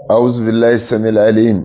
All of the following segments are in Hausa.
أعوذ بالله السميع العليم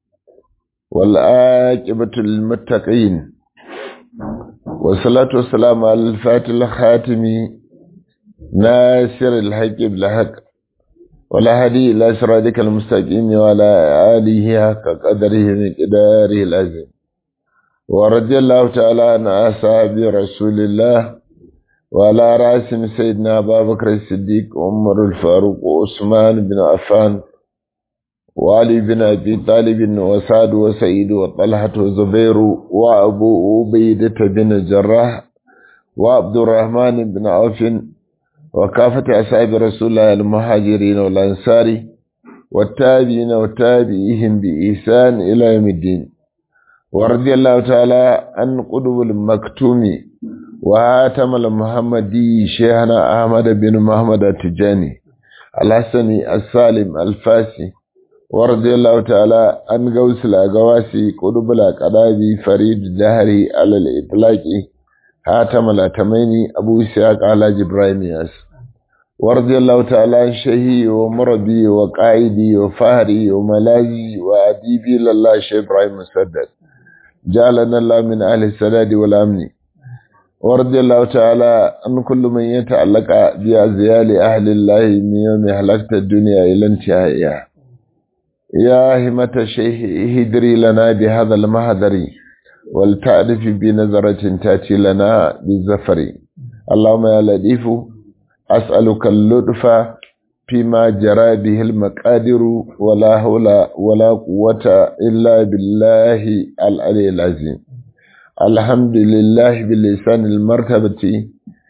والعاقبة للمتقين والصلاة والسلام على الفاتح الخاتم ناصر الحق بالحق ولا هدي إلى صراطك المستقيم وعلى آله حق قدره مقداره العظيم ورضي الله تعالى عن أصحاب رسول الله وعلى رأسهم سيدنا أبا بكر الصديق عمر الفاروق وعثمان بن عفان وعلي بن أبي طالب وسعد وسعيد وطلحة وزبير وأبو عبيدة بن الجراح وعبد الرحمن بن عوف وكافة أصحاب رسول الله المهاجرين والأنصار والتابعين وتابعيهم بإحسان إلى يوم الدين ورضي الله تعالى عن قدو المكتوم وهاتم المحمدي شيخنا أحمد بن محمد التجاني الحسني السالم الفاسي ورضي الله تعالى عن غوث الأغواسي قدب الأقرابي فريد الدهري على الإطلاق هاتم الأتميني أبو إسحاق على جبرايم ياس ورضي الله تعالى عن شهي ومربي وقائدي وفهري وملاذي وأديبي لله شيخ إبراهيم مسدد جعلنا الله من أهل السداد والأمن ورضي الله تعالى عن كل من يتعلق بأزيال أهل الله من يوم هلكت الدنيا إلى انتهائها يا همة الشيخ اهدري لنا بهذا المهدر ولتعرف بنظرة تأتي لنا بالزفر اللهم يا لطيف أسألك اللطف فيما جرى به المقادر ولا حول ولا قوة إلا بالله العلي العظيم الحمد لله باللسان المرتبة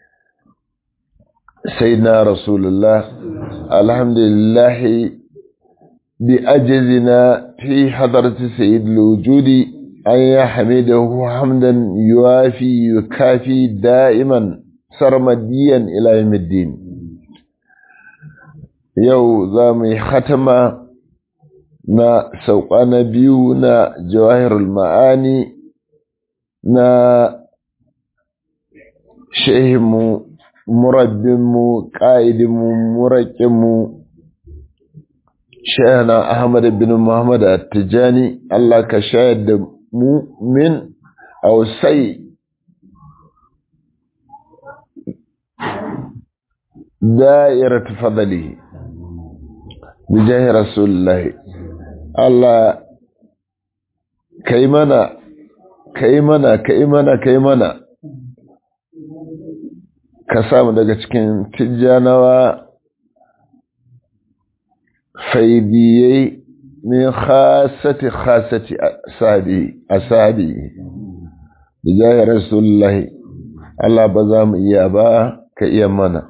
سيدنا رسول الله الحمد لله بأجزنا في حضرة سيد الوجود أن يحمده حمدا يوافي يكافي دائما سرمديا إلى يوم الدين yau za mu yi hatama na sauƙa na biyu na jawahirul ma'ani na shehinmu murabbinmu ƙa'idinmu muraƙinmu shehana ahmad bin muhammad attijani Allah ka shayar da mu min ausai da'irat fadalihi bijahi rasulullahi Allah kai mana kai mana kai mana kai mana ka samu daga cikin tijjanawa faidiyai min khasati khasati asabi asabi bijahi rasulullahi Allah ba za mu iya ba ka iya mana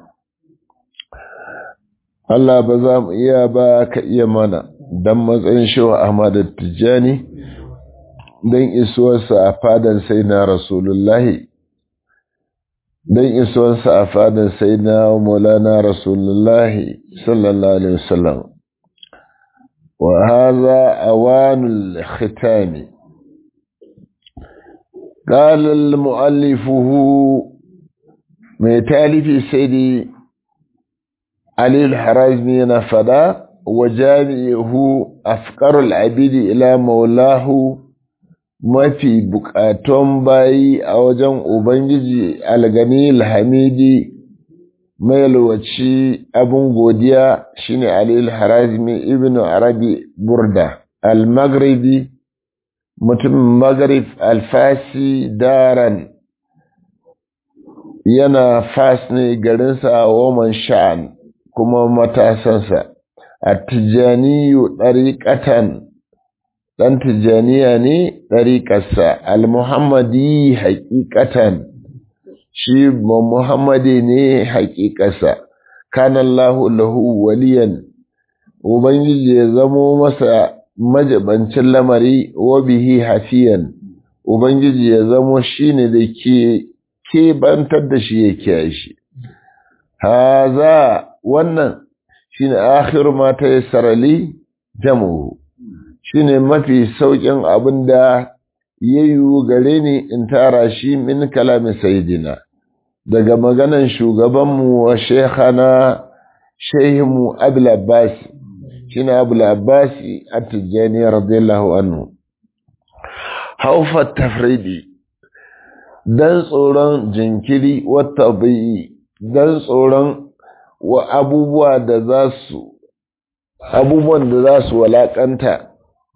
Allah ba za mu iya ba ka iya mana don matsayin shewa Ahmad Tijjani don isuwarsa a fadan sai na Rasulullahi don isuwarsa a fadan sai na Maulana Rasulullahi sallallahu Alaihi wasallam wa haza awanul khitami قال المؤلفه mai talifi sai dai علي الحرازمي نفدا وجامعه أفقر العبيد إلى مولاه mafi bukatun bayi a wajen Ubangiji algani alhamidi mai lowaci abin godiya shine Alil Harazmi ibn Arabi Burda al-Maghribi mutumin Maghrib al-Fasi daran yana fas ne garinsa Woman Sha'an kuma matasansa a tijjaniyu ɗariƙatan ɗan tijjaniya ne ɗariƙarsa al-muhammadi haƙiƙatan shi ba muhammadi ne haƙiƙarsa kanallahu lahu waliyan ubangiji ya zamo masa majabancin lamari wa bihi hafiyan ubangiji ya zamo shine da ke kebantar da shi ya kiyaye shi haza wannan shine akhiru ma tayassara li jamuhu shine mafi saukin abinda yayu gare ni in tara shi min kalamin sayyidina daga maganan shugabanmu wa shekhana shehimu abul abbas shine Abu al-Abbasi at-Tijani radiyallahu anhu haufa tafridi dan tsoron jinkiri wata bai dan tsoron wa abubuwa da za su abubuwan da za su walakanta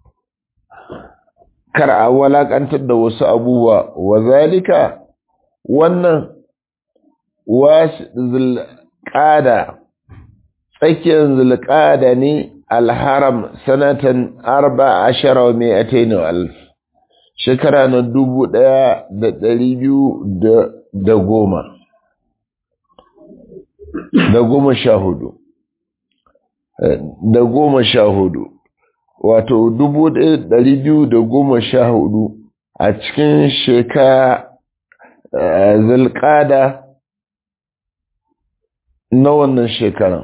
kar a walakantar da wasu abubuwa wa zalika wannan wasu zulƙada tsakiyar zulƙada ne alharam sanatan arba ashara wa mai alf shekara na dubu ɗaya da ɗari biyu da goma da goma sha hudu da goma sha hudu wato dubu ɗaya ɗari biyu da goma sha hudu a cikin shekara zulƙada na wannan shekaran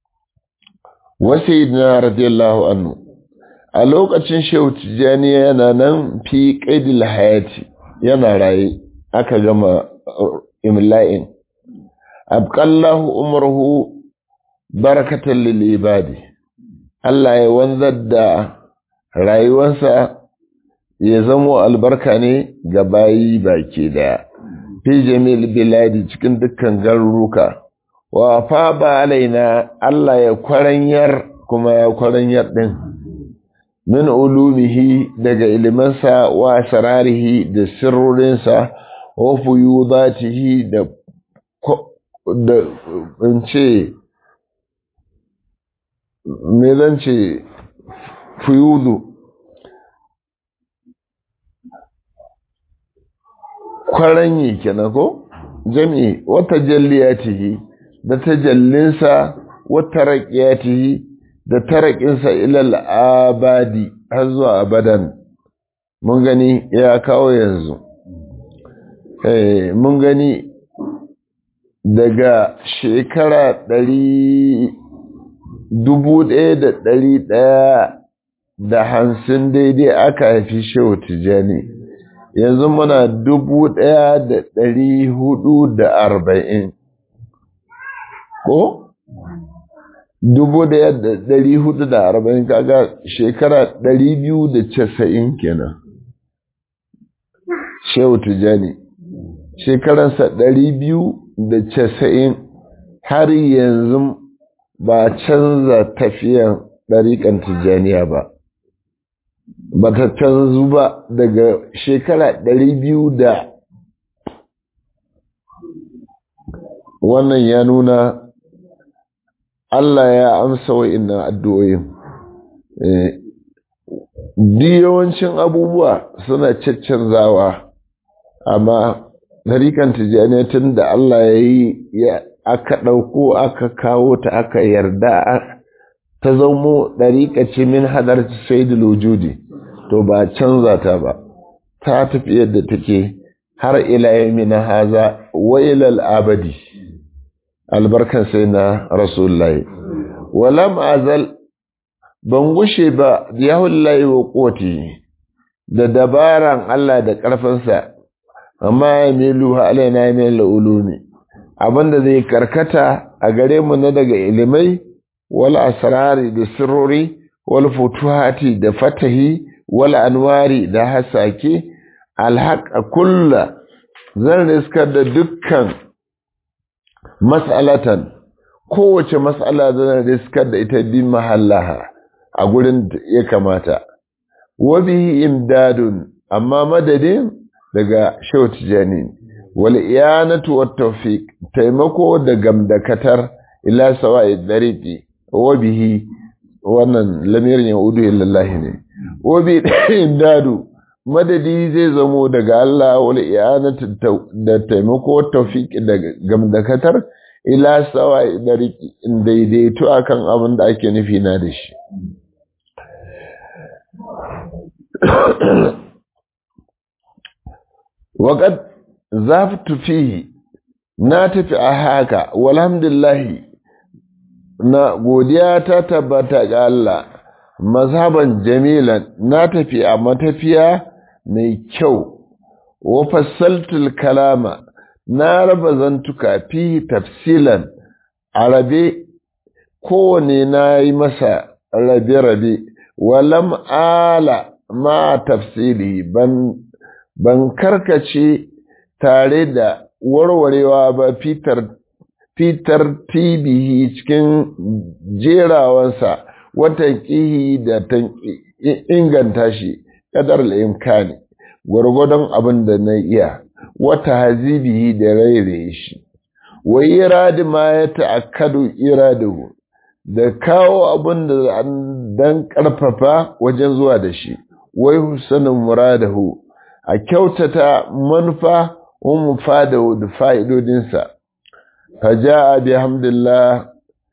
wasu na radiyallahu anhu a lokacin shehu tijjani yana nan fi ƙaidil hayati yana raye aka gama imla'in abqallahu umruhu barakatan lil ibadi Allah ya wanzar da rayuwarsa ya zamo albarka ne ga bayi baki daya fi jamil biladi cikin dukkan garuruka wa fa ba alaina Allah ya kwaranyar kuma ya kwaranyar din min ulumihi daga ilimansa wa asrarihi da sirrorinsa wa fuyudatihi da da in ce me zan ce fuyudu kwaranyi kenan ko jami'i wata jalliyatihi da tajallinsa wata raƙiyatihi da tarakinsa ilal abadi har zuwa abadan mun gani ya kawo yanzu mun gani daga shekara ɗari dubu ɗaya da ɗari ɗaya da hamsin daidai aka haifi shehu tijjani yanzu muna dubu ɗaya da ɗari hudu da arba'in ko? dubu ɗaya da ɗari hudu da arba'in kaga shekara ɗari biyu da casa'in kenan shehu tijjani shekaransa ɗari biyu da casa'in har yanzu ba canza tafiyan ɗariƙan tijjaniya ba ba ta canzu ba daga shekara ɗari biyu da wannan ya nuna Allah ya amsa wa'innan addu'o'in duk yawancin abubuwa suna caccanzawa amma ɗariƙan tijjaniya tun da Allah ya yi aka ɗauko aka kawo ta aka yarda ta zamo ɗariƙa ce min hadar saidul wujudi to ba canza ta ba ta tafi yadda take har ila yamina haza wa ilal abadi albarkan sai na rasulullahi walam azal ban gushe ba yahullahi wa koti da dabaran Allah da ƙarfinsa amma ya milu alaina min ulumi abinda zai karkata a gare mu na daga ilimai wal asrari da sirrori wal futuhati da fatahi wal anwari da hasake alhaqa kulla zan riskar da dukkan mas'alatan kowace mas'ala zan riskar da ita bi mahallaha a gurin ya kamata wa bihi imdadun amma madadin daga shawt jani wal iyanatu wat tawfiq taimako da gamdakatar ila sawa'i dariqi wa bihi wannan lamirin yaudu lillahi ne wa bi imdadu madadi zai zamo daga Allah wal iyanatu da taimako tawfiq da gamdakatar ila sawa'i dariqi in daidaito akan abin da ake nufi na da shi waƙad zaftu fihi na tafi a haka walhamdulillahi na godiya ta tabbata ga Allah mazhaban jamilan na tafi a matafiya mai kyau wa fassaltul kalama na raba zantuka fi tafsilan arabe kowane na yi masa rabe-rabe walam ala ma tafsiri ban ban karkace tare da warwarewa ba fitar fitar tibihi cikin jerawansa wata kihi da ta inganta shi kadar imkani gwargwadon abin da na iya wata hazibihi da rairaye shi wa iradi ma ya ta'akkadu iradahu da kawo abin da dan karfafa wajen zuwa da shi wai husanin muradahu a kyautata manufa wa mufadahu da fa'idodinsa faja'a bihamdillah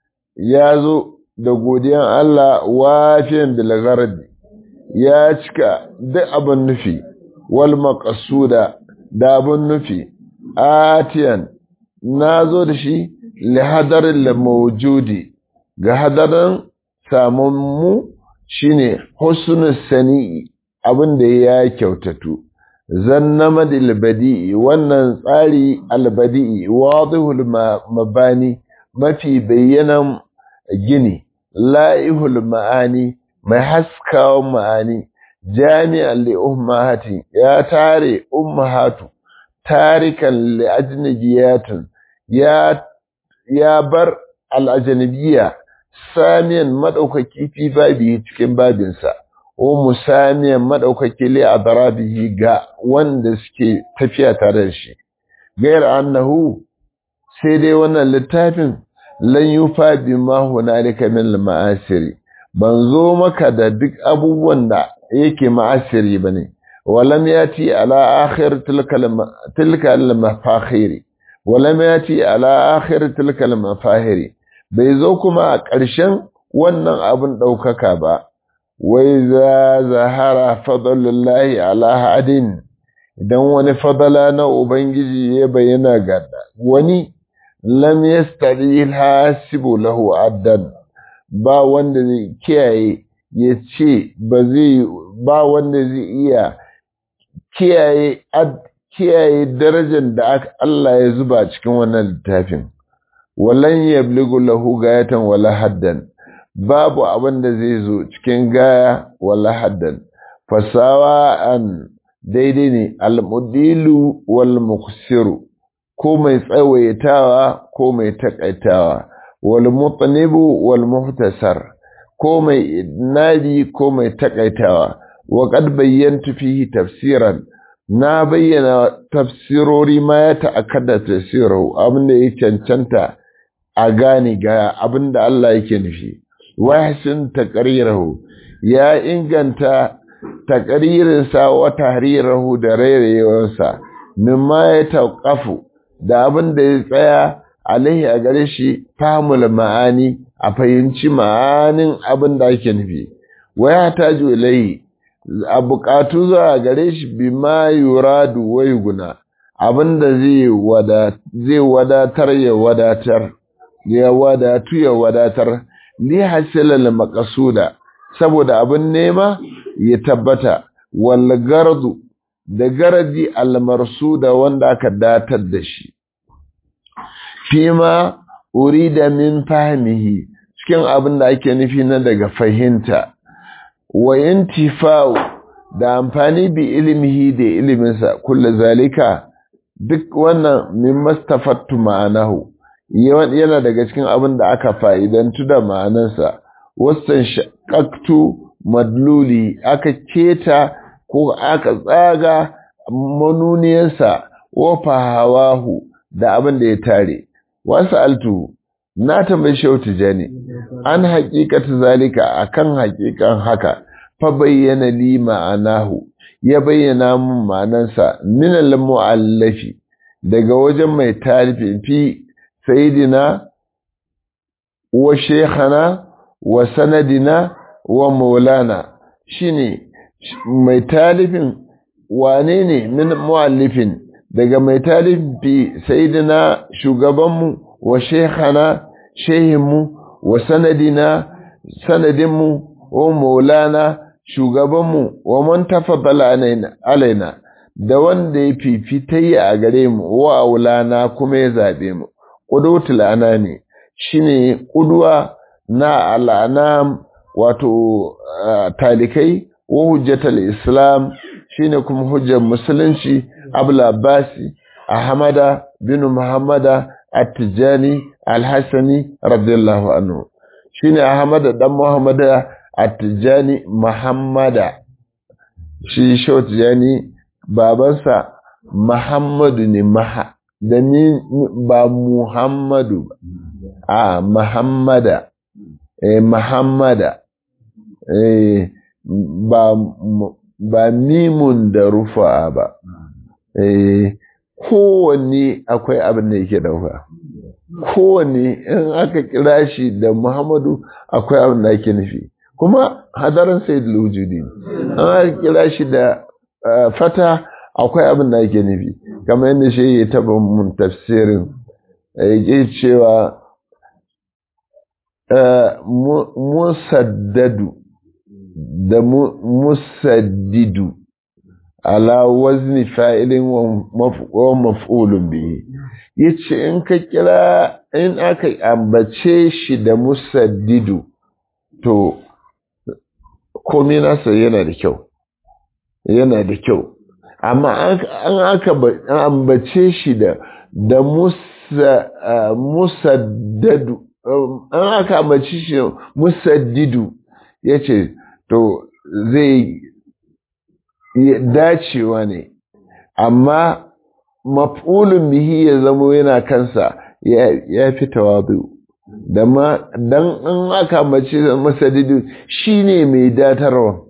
ya zo da godiyan Allah wafiyan bilgardi ya cika duk abin nufi wal maqsuda da abin nufi atiyan na zo da shi li hadarin mawjudi ga hadarin samun mu shine husnul sani'i abin da ya kyautatu zannama badi'i wannan tsari albadi'i wadihul mabani mafi bayyanan gini la'ihul ma'ani mai haskawan ma'ani jami'an li ummahati ya tare ummahatu tarikan li ajnabiyatun ya ya bar al'ajanabiya samiyan madaukaki fi babi cikin babinsa o musamiyan madaukaki li adrabihi ga wanda suke tafiya tare da shi gair annahu sai dai wannan littafin lan yufa bima hunalika min ma'asiri ban zo maka da duk abubuwan da yake ma'asiri bane walam yati ala akhir tilka al-mafakhiri walam yati ala akhir tilka al-mafahiri bai zo kuma a ƙarshen wannan abin ɗaukaka ba wai za zahara fadlullahi ala hadin idan wani fadala na ubangiji ya bayyana ga wani lam yastari hasibu lahu addan ba wanda zai kiyaye ya ce ba zai ba wanda zai iya kiyaye kiyaye darajar da Allah ya zuba cikin wannan littafin walan yabligu lahu gayatan wala haddan babu abin da zai zo cikin gaya wala haddan fasawa an daidai ne almudilu wal muksiru ko mai tsawaitawa ko mai takaitawa wal mutanibu wal muhtasar ko mai nadi ko mai takaitawa wa qad bayyantu fihi tafsiran na bayyana tafsirori ma ya ta'akkada tafsiru abin da ya cancanta a gane ga abin da Allah yake nufi wahsin taqrirahu ya inganta taqririnsa wa tahrirahu da rairayewarsa mimma ya tauqafu da abin da ya tsaya alaihi a gare shi fahimul ma'ani a fahimci ma'anin abin da ake nufi waya taju ilai a buƙatu zuwa gare shi bima yuradu wai guna abin da zai wadatar ya wadatar ya wadatu ya wadatar li hasilal maqsuda saboda abin nema ya tabbata wal gardu da garadi al marsuda wanda aka datar da shi fima urida min fahmihi cikin abin da ake nufi na daga fahimta wa intifa'u da amfani bi ilmihi da iliminsa kullu zalika duk wannan min mastafattu ma'anahu yana daga cikin abin da aka fa'idantu da ma'anarsa wasan shakaktu madluli aka keta ko aka tsaga manuniyarsa wa fahawahu da abin da ya tare wasu altu na tambayi shehu tijani an haƙiƙata zalika akan haƙiƙan haka fa bayyana li ma'anahu ya bayyana mun ma'anarsa min al-mu'allafi daga wajen mai tarifi fi sayidina wa shekhana wa sanadina wa maulana shine mai talifin wane ne min mu'allifin daga mai talifi sayidina shugabanmu wa shekhana shehinmu wa sanadina sanadinmu wa maulana shugabanmu wa man tafaddala alaina da wanda ya fifitayya a gare mu wa aulana kuma ya zabe mu qudutul anami shine qudwa na al'anam wato talikai wa hujjatal islam shine kuma hujjar musulunci abul abbasi ahmada bin muhammada at-tijani al-hasani radiyallahu anhu shine ahmada dan muhammada at-tijani muhammada shi shotijani babansa muhammadu ne maha da ni ba muhammadu a muhammada eh muhammada eh ba ba mimun da rufa ba eh kowanne akwai abin da yake dauka kowanne in aka kira shi da muhammadu akwai abin da yake nufi kuma hadarin sai da wujudi an aka kira shi da fata akwai abin da yake nufi kamar yadda shi ya taba mun tafsirin yake cewa musaddadu da musaddidu ala wazni fa'ilin wa maf'ulun bihi yace in ka kira in aka ambace shi da musaddidu to komai nasa yana da kyau yana da kyau amma an aka ambace shi da da musaddadu an aka ambace shi musaddidu yace to zai dacewa ne amma maf'ulun bihi ya zamo yana kansa ya fi tawadu da ma dan an aka mace masadidu shine mai datarwa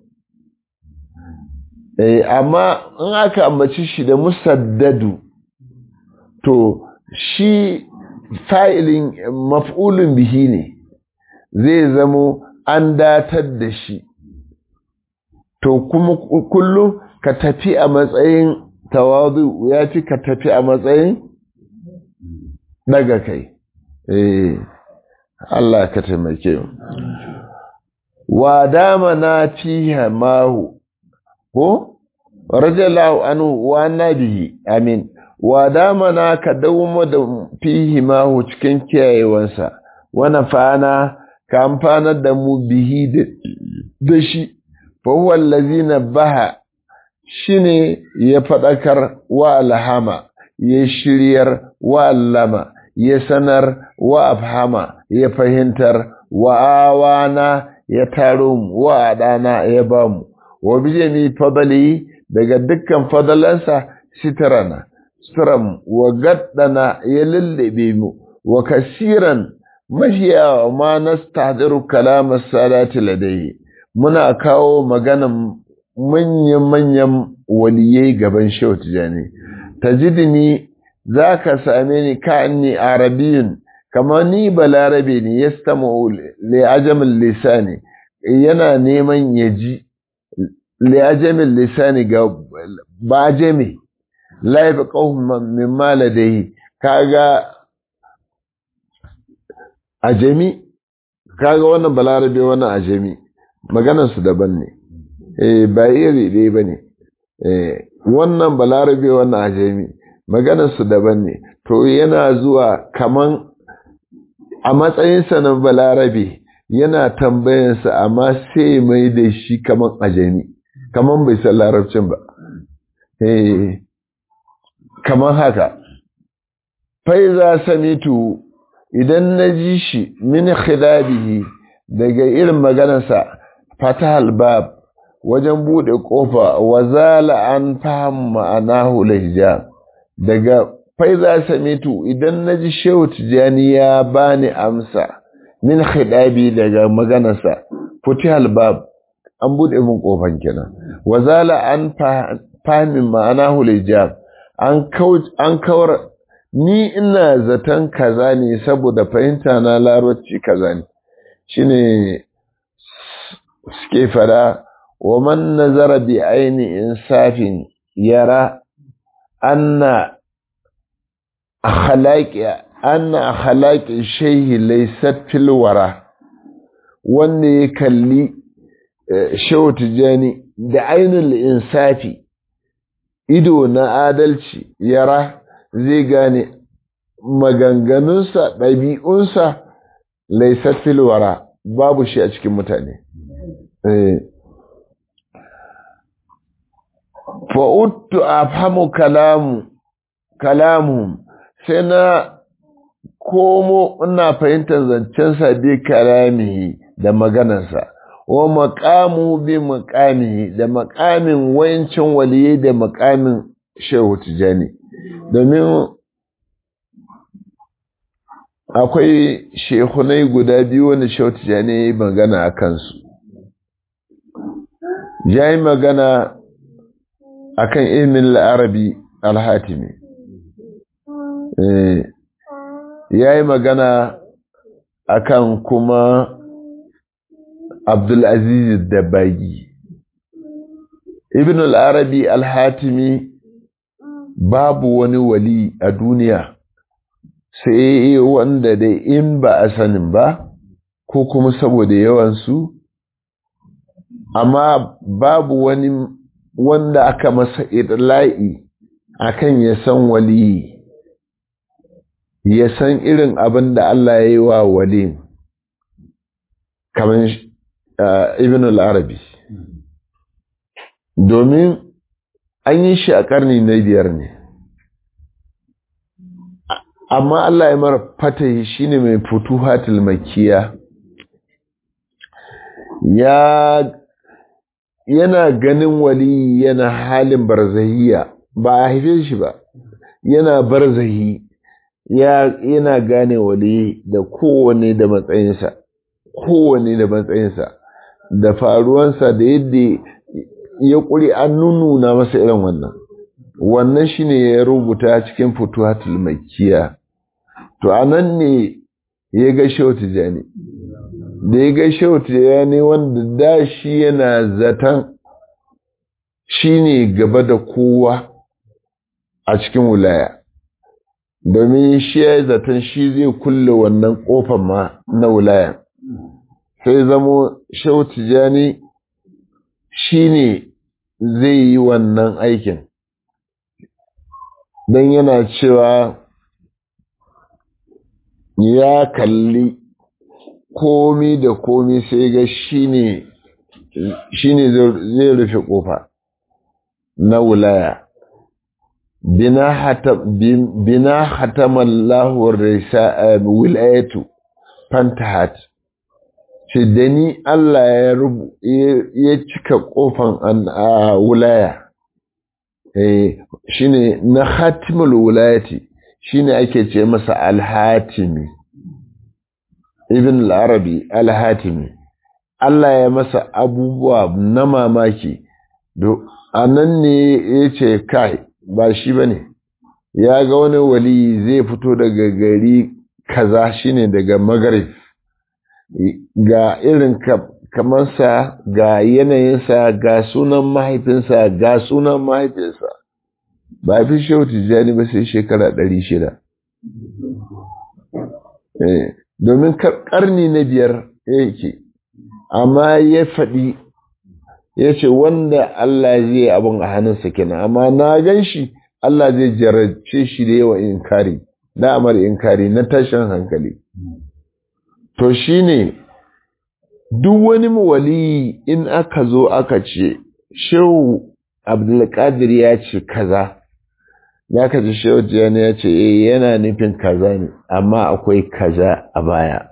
eh amma in aka ambaci shi da musaddadu to shi fa'ilin maf'ulun bihi ne zai zamo an datar da shi to kuma kullum ka tafi a matsayin tawazu ya fi ka tafi a matsayin daga kai eh Allah ka taimake mu wa dama na fiha mahu ko rajallahu anhu wa nabihi amin wa dama na ka dawo da fihi mahu cikin kiyayewansa wa nafana ka amfanar da mu bihi da shi فهو الذي نبه shine ya faɗakar wa alhama ya shiryar wa allama ya sanar wa afhama ya fahimtar wa awana ya taro mu wa adana ya ba mu wa bijami fadali daga dukkan fadalansa sitarana sitram wa gaddana ya lullube mu wa kasiran mahiya ma nastahdiru kalam as-salati ladayhi muna kawo maganan manyan-manyan waliyai gaban shehu tijani tajidini za ka same ni ka'anni arabiyun kamar ni balarabe ne ya stama li'ajamin lisani yana neman ya ji li'ajamin lisani ga bajame laifi ƙahun min maladahi kaga ajami kaga wannan balarabe wannan ajami maganarsu daban ne eh ba iri ɗaya ba ne wannan balarabe wannan ajami maganarsu daban ne to yana zuwa kaman a matsayinsa na balarabe yana tambayansa amma sai mai da shi kaman ajami kaman bai san larabcin ba eh kaman haka faiza samitu idan na ji shi min khidabihi daga irin maganarsa fatahal bab wajen bude kofa wa zala an fahim ma'anahu lahija daga faiza samitu idan naji shehu tijani ya bani amsa min khidabi daga maganarsa futihal bab an bude min kofan kenan wa zala an fahim ma'anahu lahija an an kawar ni ina zaton kaza ne saboda fahimta na larabci kaza ne shine suke fada wa man nazara bi aini insafin yara anna akhlaqi anna akhlaqi shayhi laysat fil wara wanda ya kalli shehu tijani da ainul insafi ido na adalci yara zai gane maganganunsa ɗabi'unsa laysat fil wara babu shi a cikin mutane fa'uttu a famu kalamu kalamu sai na komo ina fahimtar zancensa bi kalamihi da maganarsa wa makamu bi makamihi da makamin wayancin waliyai da makamin shehu tijani domin akwai shehunai guda biyu wanda shehu tijani ya yi magana a kansu ya yi magana a kan ilmin la'arabi alhatimi ya yi magana a kan kuma abdulaziz dabagi ibn al'arabi alhatimi babu wani wali a duniya sai wanda dai in ba a sanin ba ko kuma saboda yawansu amma babu wani wanda aka masa idla'i akan ya san wali ya san irin abin da Allah ya yi wa wali kamar ibn al-arabi domin an yi shi a ƙarni na biyar ne amma Allah ya mara fatahi shine mai futuhatul makiya ya yana ganin wali yana halin barzahiya ba a haife shi ba yana barzahi ya yana gane wali da kowane da matsayinsa kowane da matsayinsa da faruwansa da yadda ya ƙuri an nuna masa irin wannan wannan shine ya rubuta cikin futuhatul makiya to anan ne ya ga shehu tijani da ya ga shehu tijani wanda da shi yana zaton shine gaba da kowa a cikin wilaya domin shi ya zaton shi zai kulle wannan kofar ma na wilaya sai zamo shehu tijani shine zai yi wannan aikin don yana cewa ya kalli komi da komi sai ga shine shine zai rufe kofa na wulaya bina hatamallahu wilayatu fantahat ce da ni Allah ya cika kofan a wulaya shine na hatimul wulayati shine ake ce masa alhatimi ibn al-arabi alhatimi Allah ya masa abubuwa na mamaki a nan ne ya ce kai ba shi ba ne ya ga wani wali zai fito daga gari kaza shine daga magarib ga irin kamansa ga yanayinsa ga sunan mahaifinsa ga sunan mahaifinsa ba fi shehu tijjani ba sai shekara ɗari shida domin ƙarni na biyar yake amma ya faɗi ya ce wanda Allah zai abin a hannunsa kenan amma na gan shi Allah zai jarabce shi da yawa inkari da amar inkari na tashin hankali to shine duk wani wali in aka zo aka ce shehu abdulkadir ya ce kaza ya ka ji shehu tijjani ya ce eh yana nufin kaza ne amma akwai kaza a baya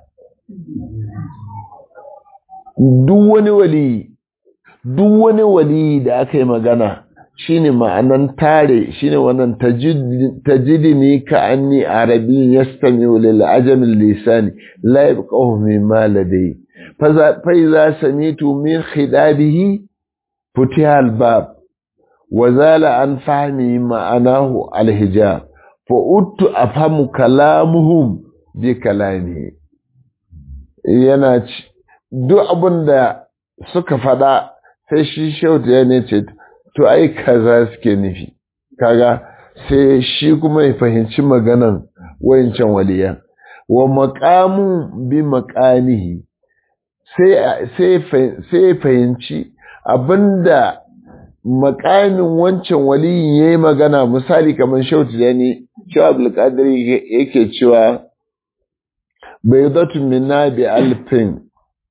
duk wani wali duk wani wali da aka yi magana shine ma'anan tare shine wannan tajidini ka anni arabi yastami'u lil ajami lisani la yabqahu mimma ladai fa iza samitu min khidabihi futiha al bab wa zala an fahmi ma'anahu al hijab fa uttu afhamu kalamuhum bi kalamihi yana duk abinda suka fada sai shi shautu ya ne ce to ai kaza suke nufi kaga sai shi kuma ya fahimci maganan wayancan waliyan wa maqamu bi maqamihi sai sai fahimci abinda maqamin wancan waliyin yayi magana misali kamar shautu ya ne shi Abdul Qadir yake cewa baydatu minna bi alfin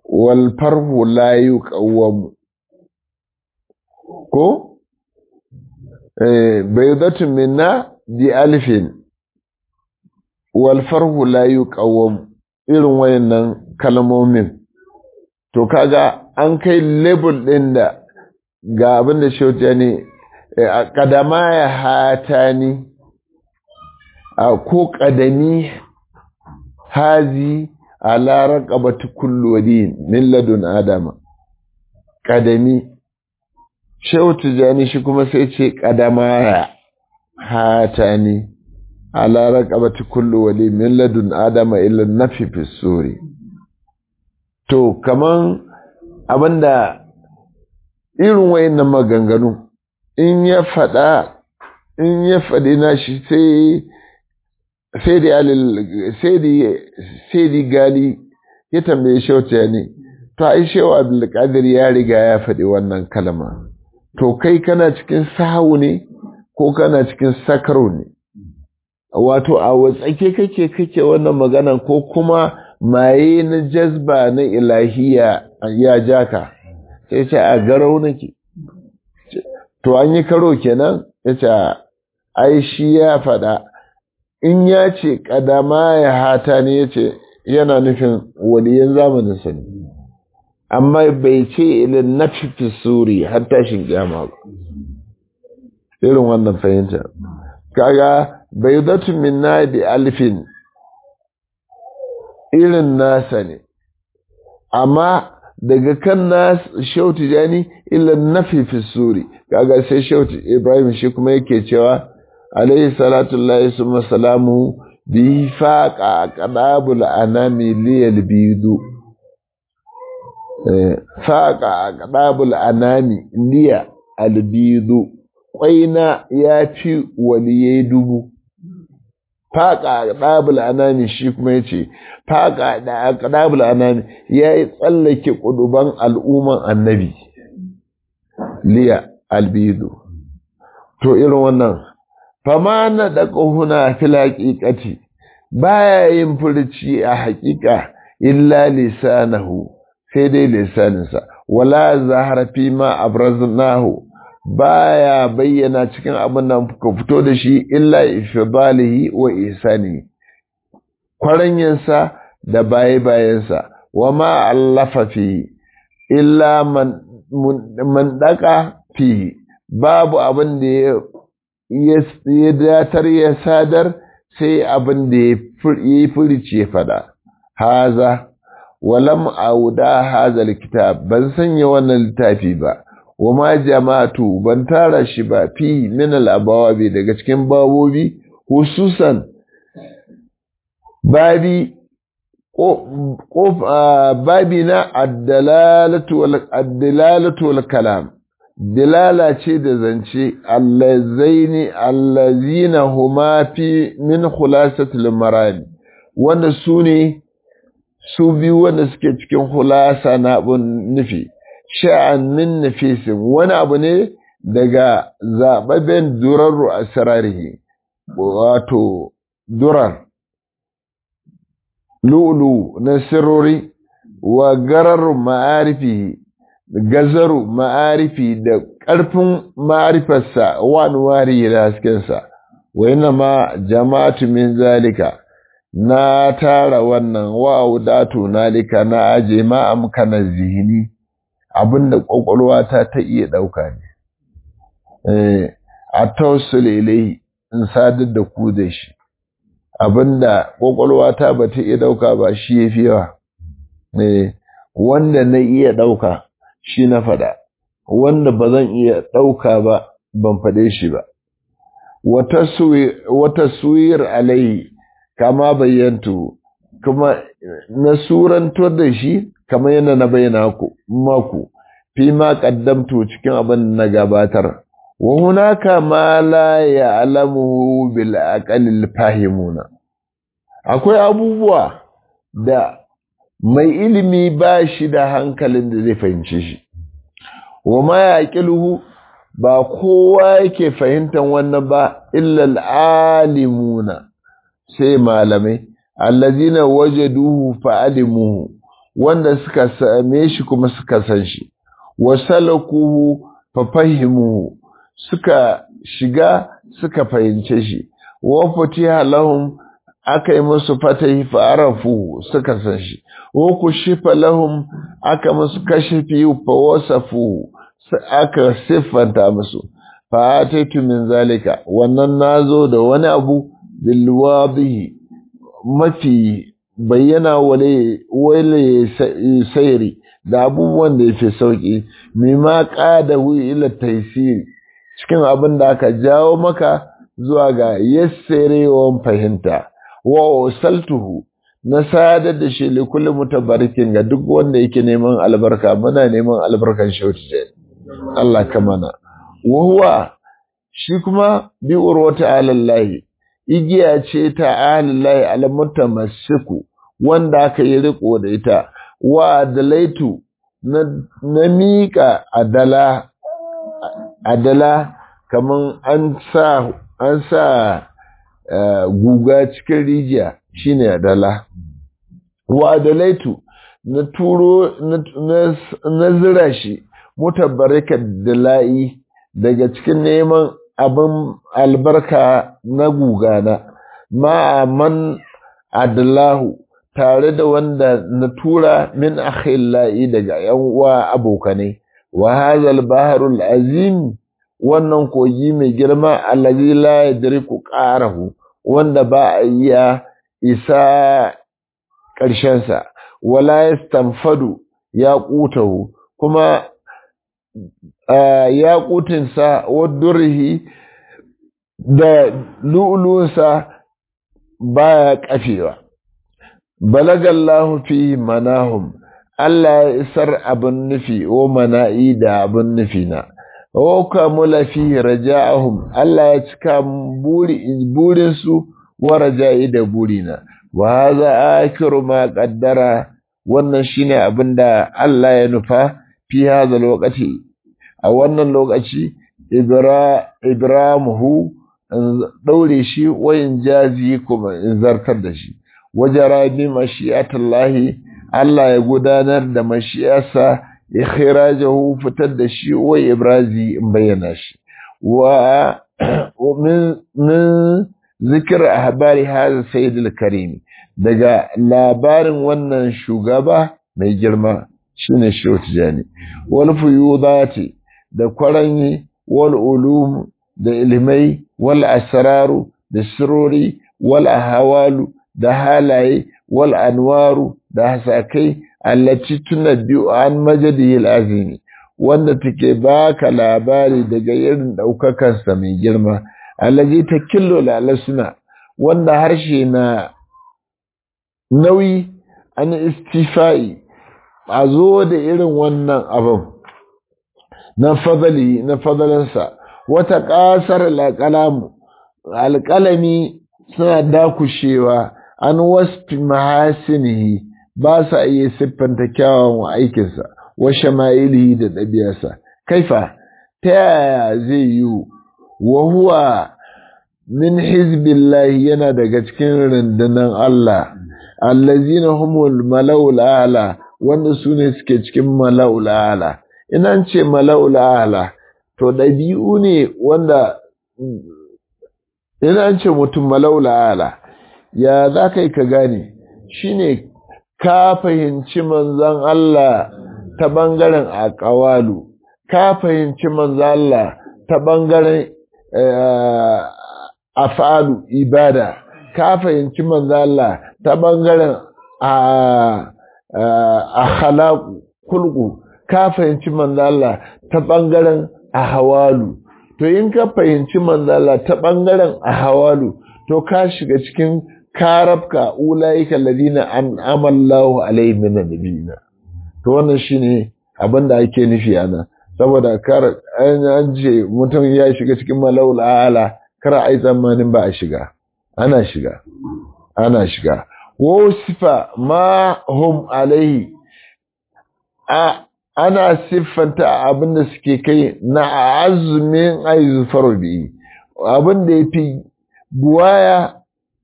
wal farhu la yuqawwam ko eh baydatun minna bi alfin wal farhu la yuqawwam irin wayannan kalmomin to kaga an kai label din da ga abin da shauta ne a kadama ya hata ni a ko kadami hazi a larar ƙabata kullodin min ladun adama kadami shauta jani shi kuma sai ce kadama ya hata ni a larar ƙabata kullodin min ladun adama illa nafi fisuri to kaman abinda irin wayannan maganganu in ya faɗa in ya faɗi nashi sai sai da sai da gali ya tambaye shauta ne to ai shewa abdulkadir ya riga ya faɗi wannan kalma to kai kana cikin sahu ne ko kana cikin sakaro ne wato a watsake kake kake wannan magana ko kuma maye na jazba na ilahiya ya jaka sai ce a garau nake to an yi karo kenan ya ce ai shi ya faɗa in ya ce ƙadama ya hata ne ya ce yana nufin waliyan zamanin sani amma bai ce ilin na fifi suri har tashin kyama ba irin wannan fahimta kaga bai zatu min na da alfin irin nasa ne amma daga kan nas shauti jani illa nafi fi suri kaga sai shauti ibrahim shi kuma yake cewa alayhi salatu llahi summa salamu bi faqa qadabul anami liyal bidu faqa qadabul anami liya albidu kwaina ya fi waliyai dubu faƙa ɗabul anami shi kuma ya ce faƙa ɗabul anami ya yi tsallake ƙuduban al'umman annabi liya albidu to irin wannan fama na daga huna fil haƙiƙati baya yin furci a haƙiƙa illa lisanahu sai dai lisaninsa wala zahara fi ma abraznahu baya bayyana cikin abin da ka fito da shi illa ifdalihi wa ihsani kwaranyansa da baye bayansa wa ma allafa fi illa man man daka fi babu abin da ya datar ya sadar sai abin da ya yi furici ya fada haza walam auda haza kitab ban sanya wannan littafi ba wa ma jama'atu ban tara shi ba fi min al-abawabi daga cikin babobi hususan babi babi na ad-dalalatu wal ad-dalalatu wal kalam dilala ce da zance allazaini allazina huma fi min khulasatil marami wanda su ne su biyu wanda suke cikin khulasa na abun nufi sha'an min nafisin wani abu ne daga zaɓaɓɓen durarru a sararihi wato durar lulu na sirori wa garar ma'arifi gazaru ma'arifi da ƙarfin ma'arifarsa wani wari da haskensa wa yana ma jama'atu min zalika na tara wannan wa'udatu nalika na aje ma amkana zihini abinda ƙwaƙwalwa ta ta iya ɗauka ne a tausule ilai in sadar da ku da shi abinda ƙwaƙwalwa ta ba ta iya ɗauka ba shi ya fi yawa wanda na iya ɗauka shi na faɗa wanda ba zan iya ɗauka ba ban faɗe shi ba wata suwir alai kama bayyantu kuma na surantar da shi kamar yana na bayyana maku fi ma qaddamtu cikin abin na gabatar wa hunaka ma la ya'lamu bil aqalil fahimuna akwai abubuwa da mai ilimi ba shi da hankalin da zai fahimce shi wa ma yaqiluhu ba kowa yake fahimtar wannan ba illa alimuna sai malamai allazina wajaduhu fa'alimuhu wanda suka same shi kuma suka san shi wasalakuhu fa fahimuhu suka shiga suka fahimce shi wa futiha lahum aka yi musu fatahi fa arafu suka san shi wa kushifa lahum aka musu kashifi fa wasafu aka siffanta musu fa ataitu min zalika wannan nazo da wani abu bil wadihi mafi bayyana wale wale sayri da abubuwan da yafi sauki mima qadahu ila taysiri cikin abin da aka jawo maka zuwa ga yassarewan fahimta wa usaltuhu na sadar da shi li kulli mutabarikin ga duk wanda yake neman albarka muna neman albarkan shauti Allah ka mana wa huwa shi kuma bi urwata alallahi igiya ce ta alallahi almutamassiku wanda aka yi riko da ita wa adalaitu na, na miƙa adala adala kaman an sa an sa uh, guga cikin rijiya shine adala wa adalaitu na turo na, na zira shi mutabarrika dala'i daga cikin neman abin albarka na gugana ma man adlahu tare da wanda na tura min akhillahi daga yan uwa abokanai wa hadha baharul azim wannan kogi mai girma allazi la yadriku qarahu wanda ba a iya isa ƙarshensa wala yastanfadu ya qutahu kuma ya qutinsa wadurhi da lu'lu'unsa baya kafewa balagallahu fi manahum Allah ya isar abin nufi wa mana'i da abin nufi na wa kamula fi raja'ahum Allah ya cika burin su wa raja'i da burina wa hadha akiru ma qaddara wannan shine abinda Allah ya nufa fi hadha lokaci a wannan lokaci ibra ibramuhu daure shi wayin jazi kuma in zartar da shi wajara bi mashi'atullahi Allah ya gudanar da mashiyarsa ikhrajahu fitar da shi wa ibrazi in bayyana shi wa min min zikr ahbari hadha sayyidul karim daga labarin wannan shugaba mai girma shine Shotijani wal fuyudati da kwaranyi wal ulum da ilmai wal asraru da sirori wal ahwalu da halaye wal anwaru da hasakai allati tunabbi'u an majadihi al-azimi wanda take baka labari daga irin daukakan sa mai girma allazi takillu lalasuna wanda harshe na nauyi an istifai a zo da irin wannan abin na fadali na fadalansa wata ƙasar alƙalamu alƙalami suna dakushewa an wasfi mahasinihi ba sa iya siffanta kyawawan aikinsa wa shama'ilihi da ɗabi'arsa kaifa ta yaya zai yi wa huwa min hizbillahi yana daga cikin rundunar Allah allazina humul mala'ul a'la wanda su ne suke cikin mala'ul a'la ina ce mala'ul a'la to ɗabi'u ne wanda ina ce mutum mala'ul a'la ya za ka yi ka gane shi ne ka fahimci manzan Allah ta ɓangaren aƙawalu ka fahimci manzan Allah ta ɓangaren afalu ibada ka fahimci manzan Allah ta ɓangaren a kulku ka fahimci manzan Allah ta ɓangaren a hawalu to in ka fahimci manzan Allah ta ɓangaren a hawalu to ka shiga cikin karabka ulaika alladhina an'ama Allahu alaihim min nabiyina to wannan shine abin da ake nufi ana saboda kar an ce mutum ya shiga cikin malaul ala kar ai tsammanin ba a shiga ana shiga ana shiga wa sifa ma hum alaihi a ana siffanta abin da suke kai na azumin aizufar bi abin da yafi buwaya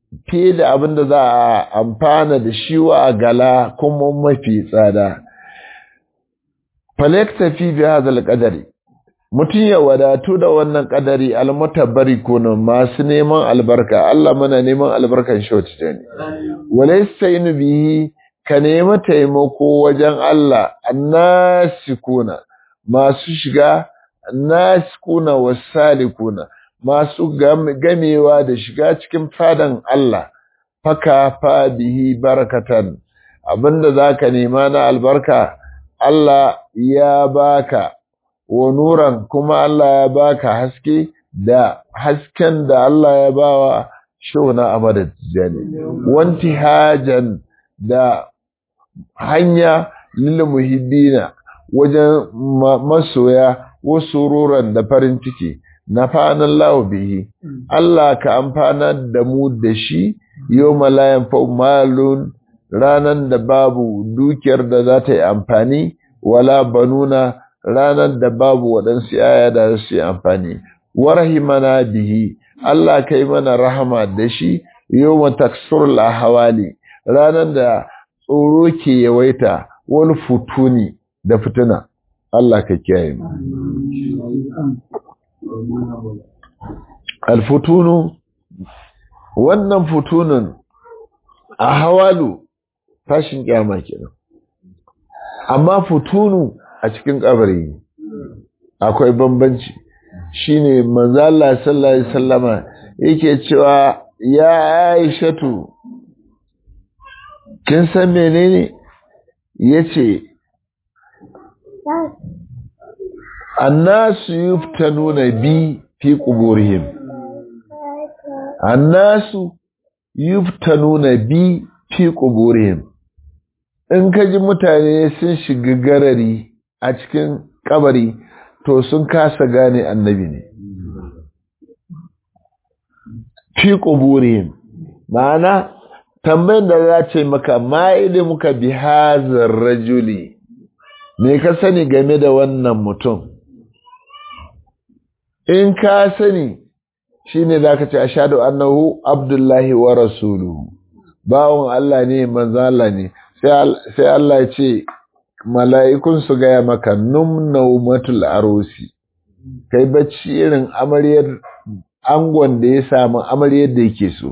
fiye da abin da za a amfana da shi wa gala kuma mafi tsada falektafi bi hadal qadari mutum ya wadatu da wannan kadari almutabbari kuna masu neman albarka Allah mana neman albarkan shoti ne walaysa bihi ka nemi taimako wajen Allah annasikuna masu shiga annasikuna wasalikuna masu gamewa da shiga cikin fadan Allah faka fa bihi barakatan abinda zaka nema na albarka Allah ya baka wa nuran kuma Allah ya baka haske da hasken da Allah ya bawa shona a madadjani wanti hajan da hanya lil muhibbina wajen masoya wasu ruran da farin ciki na fanan lawo bihi Allah ka amfana da mu da shi yau malayan malun ranan da babu dukiyar da za ta yi amfani wala banuna ranar da babu waɗansu yaya da su yi amfani warahimana bihi Allah kai mana rahama da shi yau mataksurul ahawali ranar da tsoro ke yawaita wani futuni da fituna Allah ka kiyaye mu alfutunu wannan futunun a hawalu tashin kyama kenan amma futunu a cikin kabari akwai bambanci shine manzo Allah sallallahu alaihi wasallama yake cewa ya Aishatu kin san menene yace annasu yuftanuna bi fi quburihim annasu yuftanuna bi fi quburihim in ka ji mutane sun shiga garari a cikin kabari to sun kasa gane annabi ne fi quburihim ma'ana tambayin da za ce maka ma muka bi hazar rajuli me ka sani game da wannan mutum in ka sani shine zaka ce ashhadu annahu abdullahi wa rasuluhu bawon Allah ne manzo Allah ne sai Allah ya ce mala'ikun su gaya maka num naumatul arusi kai bacci irin amaryar angon da ya samu amaryar da yake so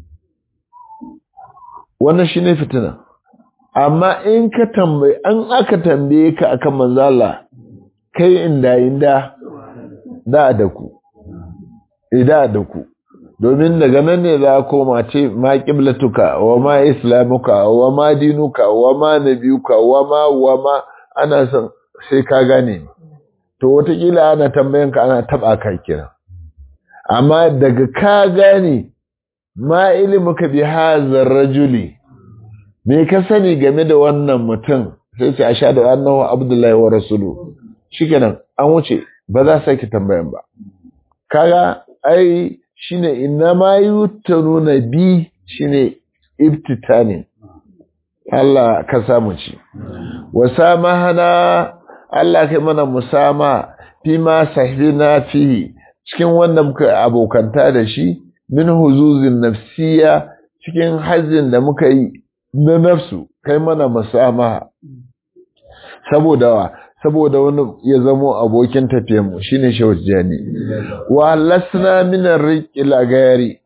wannan shine fitina amma in ka tambaye an aka tambaye ka akan manzo Allah kai inda inda da da ku ida da ku domin daga nan ne za koma ce ma qiblatuka wa ma islamuka wa ma dinuka wa ma nabiyuka wa ma wa ma ana son sai ka gane to wataƙila ana tambayan ka ana taba ka kira amma daga ka gane ma ilmuka bi hazar rajuli me ka sani game da wannan mutum sai ce ashhadu annahu abdullahi wa rasuluhu shikenan an wuce ba za sake tambayan ba kaga ai shine inna ma yutanuna bi shine ibtitanin Allah ka samu ci wasamahana Allah kai mana musama fi ma sahibina fihi cikin wanda muka abokanta da shi min huzuzin nafsiya cikin hajjin da muka yi na nafsu kai mana musama saboda wa saboda wani ya zamo abokin tafiyarmu shi ne shawajjani wa lasna minar riƙil a gayari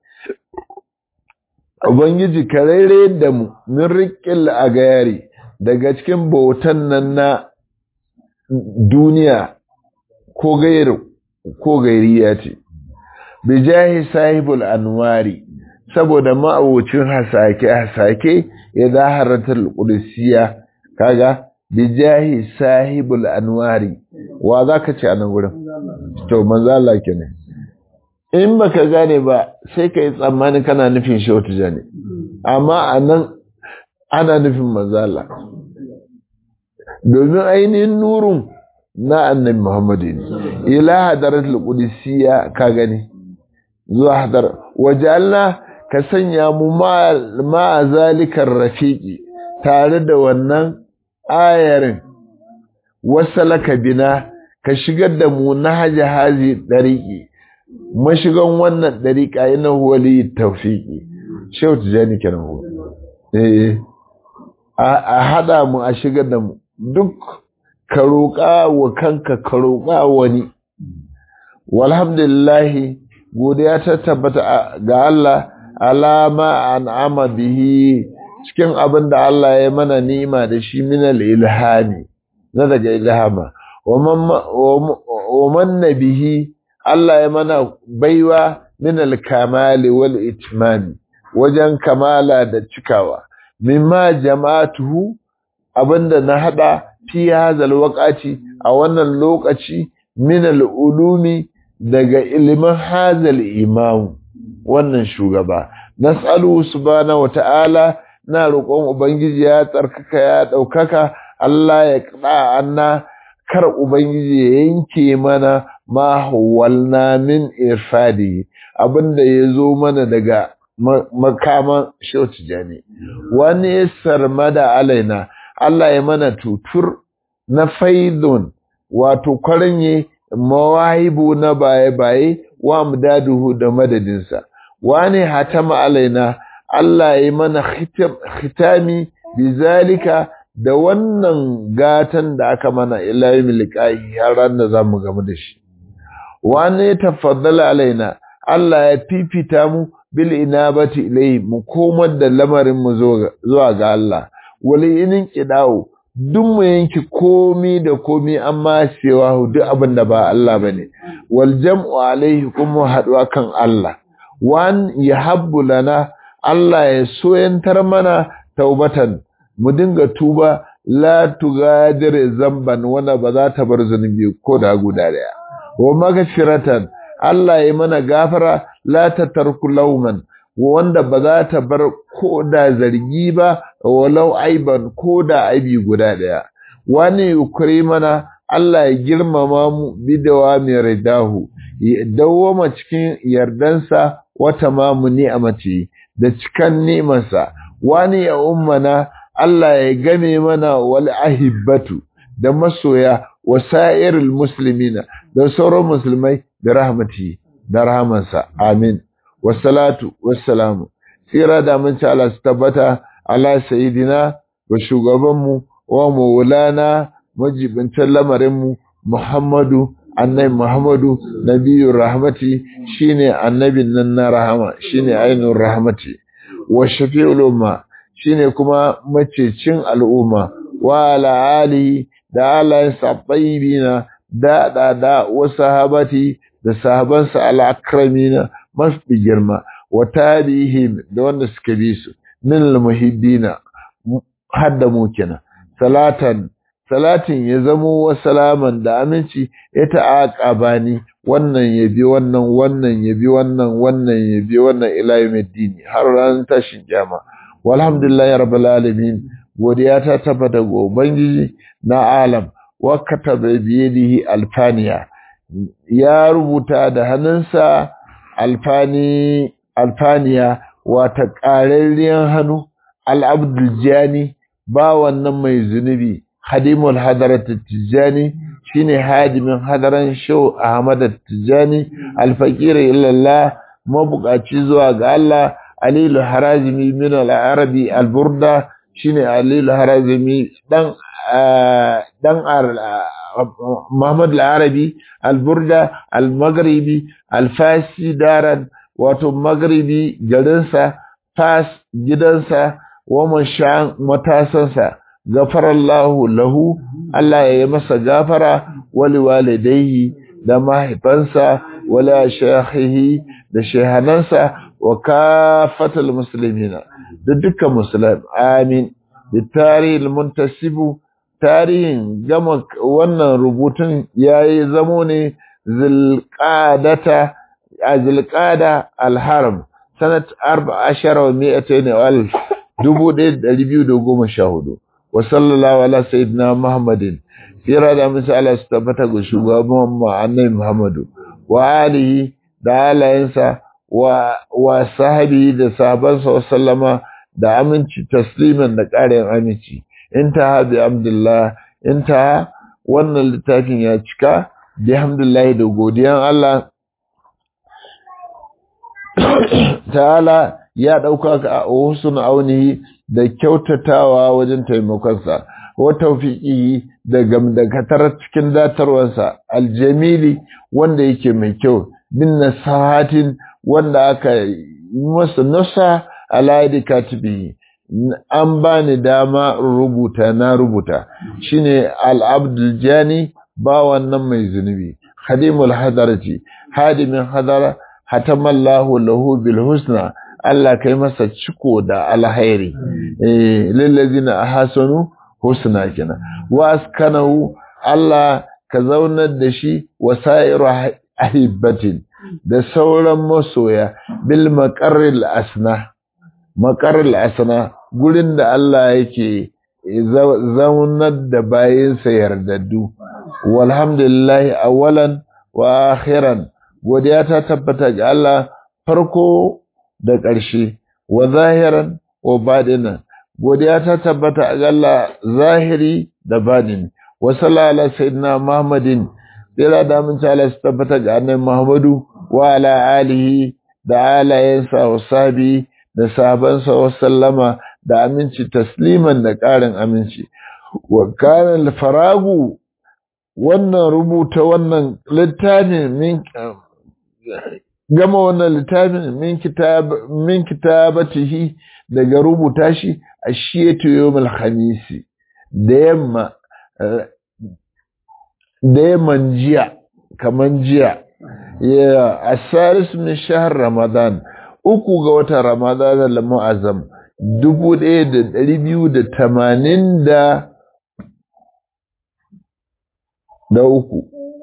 ubangiji ka raire da mu min riƙil a gayari daga cikin bautan nan na duniya ko gairu ko gairiya ce bijahi sahibul anwari saboda ma'abocin hasake-hasake ya zaharatar ƙudisiya kaga bijahi sahibul anwari wa za ka ce a nan wurin to manzo Allah kenan in baka gane ba sai ka yi tsammani kana nufin shi wata jani amma a nan ana nufin manzo Allah domin ainihin nurun na annabi Muhammadu ne ila hadaratul qudusiyya ka gani zuwa hadar wajalna ka sanya mu ma zalikar rafiqi tare da wannan ayarin wasalaka bina ka shigar da mu na haji hazi ɗariƙi mashigan wannan ɗariƙa yana wali taufiƙi shehu tijani kenan ko eh a hada mu a shigar da mu duk ka roƙa wa kanka ka roƙa wani walhamdulillah godiya ta tabbata ga Allah alama an'ama bihi cikin abin da Allah ya mana nima da shi minal ilhami na daga ilhama wa man bihi Allah ya mana baiwa minal kamali wal itmami wajen kamala da cikawa mimma jama'atuhu abinda na hada fi hazal waqati a wannan lokaci minal ulumi daga ilimin hazal imam wannan shugaba nas'alu subhanahu wata'ala na roƙon ubangiji ya tsarkaka ya ɗaukaka Allah ya kada anna kar ubangiji ya yanke mana ma hawalna min irfadi abinda ya zo mana daga makaman shauci jani wani sarmada alaina Allah ya mana tutur na faidun wato kwarinye mawahibu na baye-baye wa mudaduhu da madadinsa wani hatama alaina Allah ya mana khitami bizalika da wannan gatan da aka mana ilayi milikahi har ran da zamu gamu da shi wani tafaddala alaina Allah ya fifita mu bil inabati ilai mu komar da lamarin mu zuwa ga Allah wali inin kidawo duk mu yanki komi da komi amma cewa duk abin da ba Allah bane wal jam'u alaihi kuma haduwa kan Allah wan yahabbu lana Allah ya soyantar mana taubatan mu dinga tuba la tugadir zamban wanda ba za ta bar zunubi ko da guda daya wa magfiratan Allah ya mana gafara la tatarku lauman wanda ba za ta bar ko da zargi ba walau aiban ko da aibi guda daya wani yukuri mana Allah ya girmama mu bidawa mai ridahu ya dawwama cikin yardansa wata mamu ni'amati da cikan nimansa wani ya ummana Allah ya game mana wal ahibbatu da masoya wasa'irul muslimina da sauran musulmai da rahmati da rahamansa amin wassalatu wassalamu tsira da mun ci Allah su tabbata ala sayidina wa shugabanmu wa maulana majibincin lamarinmu Muhammadu annabi Muhammadu nabiyur rahmati shine annabin nan na rahama shine ainur rahmati wa shafi'ul umma shine kuma macecin al'umma wa ala alihi da alayensa tayyibina da da da wa sahabati da sahabansa al-akramina mafi girma wa tabi'ihim da wanda suka bi su min al-muhibbina hadda mu kenan salatan salatin ya zamo wa salaman da aminci ya ta'aqaba ni wannan ya bi wannan wannan ya bi wannan wannan ya bi wannan ila yawmiddin har ran tashin kiyama walhamdulillahi rabbil alamin godiya ta tabbata ga ubangiji na alam wa kataba bi yadihi alfaniya ya rubuta da hannunsa alfani alfaniya wata ƙararriyar hannu al'abdul jani ba wannan mai zunubi hadimul hadarat tijani shine hadimin hadaran shau ahmad tijani alfaqir illallah mabukaci zuwa ga Allah alilu harazimi min al-arabi al-burda shine alilu harazimi dan dan Muhammad al-Arabi al-Burda al-Maghribi al-Fasi daran wato Maghribi garinsa Fas gidansa wa mashan matasansa gafarallahu lahu Allah ya yi masa gafara wali walidayhi da mahaifansa wala shahihi da shehanansa wa kafatal muslimina da dukkan musulmi amin da tarihin muntasibu tarihin gama wannan rubutun ya yi zamo ne zilƙadata a zilƙada alharam sanat arba ashara wa mi'ata ne wal dubu ɗaya da ɗari biyu da goma sha hudu wa sallallahu ala sayyidina muhammadin tsira da musu ala su tabbata ga shugaban mu annabi muhammadu wa alihi da alayensa wa wa sahabi da sahabansa wa sallama da aminci tasliman da ƙarin aminci intaha bi abdullah intaha wannan littafin ya cika bi hamdulillah da godiyan Allah ta'ala ya ɗauka ka a husn aunihi da kyautatawa wajen taimakonsa wa tawfiqihi da gamdakatar cikin datarwarsa aljamili wanda yake mai kyau bin nasahatin wanda aka masa nasa ala katibi an bani dama rubuta na rubuta shine al-abdul jani ba wannan mai zunubi khadimul hadarati hadimin hadara hatamallahu lahu bil husna Allah kai masa ciko da alhairi eh lillazina ahsanu husna kina wa askanahu Allah ka zaunar da shi wasairu ahibbatin da sauran masoya bil maqarril asna maqarril asna gurin da Allah yake zaunar da bayinsa yardaddu walhamdulillahi awwalan wa akhiran godiya ta tabbata ga Allah farko da ƙarshe wa zahiran wa badinan godiya ta tabbata ga Allah zahiri da badini wa sallallahu sayyidina Muhammadin tsira da mun Allah su tabbata ga annabi Muhammadu wa ala alihi da alayensa wa sabi da sahabansa wa sallama da aminci tasliman da ƙarin aminci wa kana faragu wannan rubuta wannan littafin min gama wannan littafin min kitab min kitabatihi daga rubuta shi a shiyatu yawmul khamisi da yamma da yamman jiya kaman jiya ya asaris min shahr ramadan uku ga watan ramadan al-mu'azzam dubu ɗaya da ɗari biyu da tamanin da da uku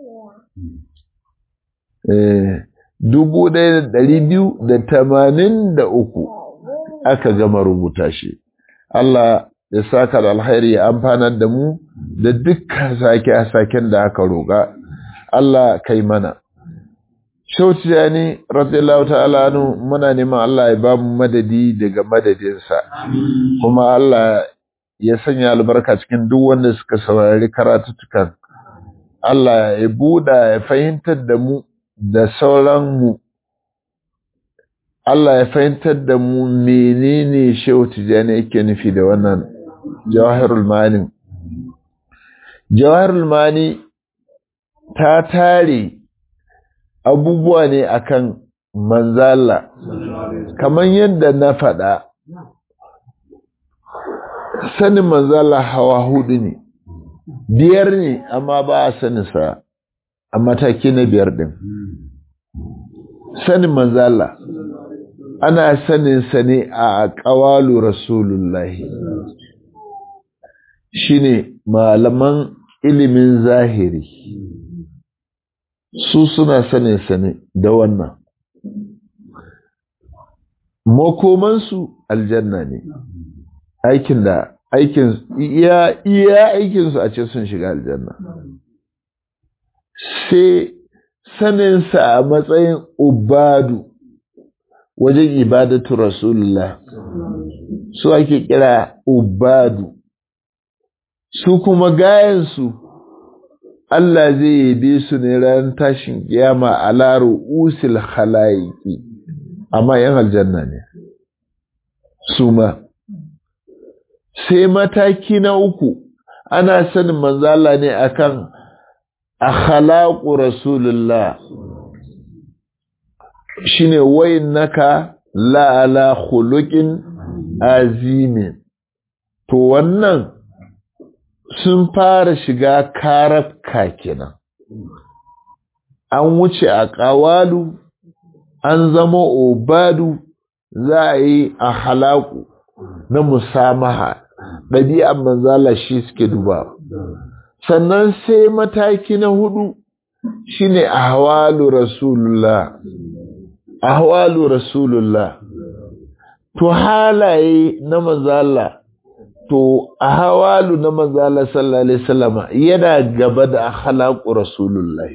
dubu ɗaya da ɗari biyu da tamanin da uku aka gama rubuta shi Allah ya saka da alkhairi ya amfanar da mu da dukkan sake-saken da aka roƙa Allah kai mana Shauci ya ne, radiyallahu ta'ala anu muna neman Allah ya ba mu madadi daga madadinsa, kuma Allah ya sanya albarka cikin duk wanda suka saurari karatutukan. Allah ya buɗa ya fahimtar da mu da sauran mu. Allah ya fahimtar da mu menene Shehu Tijjani yake nufi da wannan Jawahirul Mani. Jawahirul Mani ta tare abubuwa ne akan manzala kamar yadda na faɗa sanin manzala hawa hudu ne biyar ne amma ba a saninsa a mataki na biyar ɗin sanin manzala ana saninsa ne a ƙawalu rasulullahi shine malaman ilimin zahiri su suna sanin sane da wannan makomansu aljanna ne aikin da aikin iya iya aikinsu a ce sun shiga aljanna sai saninsa a matsayin ubadu wajen ibadatu rasulullah su ake kira ubadu su kuma gayansu Allah zai yabe su ne ran tashin kiyama a laro usil khalaiki amma yan aljanna ne su ma sai mataki na uku ana sanin manzala ne akan akhlaqu rasulullah shine waynaka la ala khuluqin azimin to wannan sun fara shiga karafka kenan an wuce a ƙawalu an zama obadu za a yi a halaku na musamaha ɗabi'an manzala shi suke duba sannan sai mataki na hudu shine ahwalu rasulullah ahwalu rasulullah to halaye na manzala to a hawalu na manzala sallallahu alaihi wasallama yana gaba da akhlaqu rasulullah